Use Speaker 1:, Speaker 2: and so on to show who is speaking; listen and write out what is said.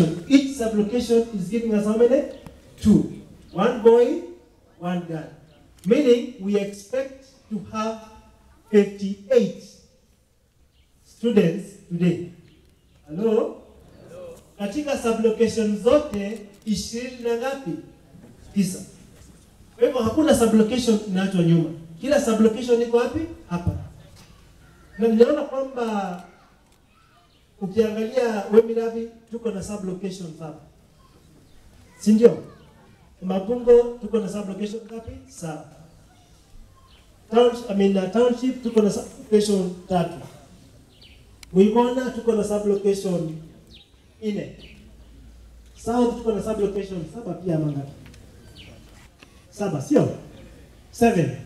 Speaker 1: Each sublocation is giving us how many? Two. One boy, one girl. Meaning we expect to have 58 students today. Hello? Katika sublocation zote ishirini na ngapi? Tisa. Kwa hivyo hakuna sublocation inaachwa nyuma. Kila sublocation iko wapi? Hapa. Na niliona kwamba ukiangalia Wemirabi tuko na sublocation hapa. Si ndio? Mabungo tuko na sublocation ngapi? Saba. Town, I mean, uh, township tuko na sublocation tatu. Muimona tuko na sublocation nne. South tuko na sublocation saba pia mangapi? Saba, sio? Seven.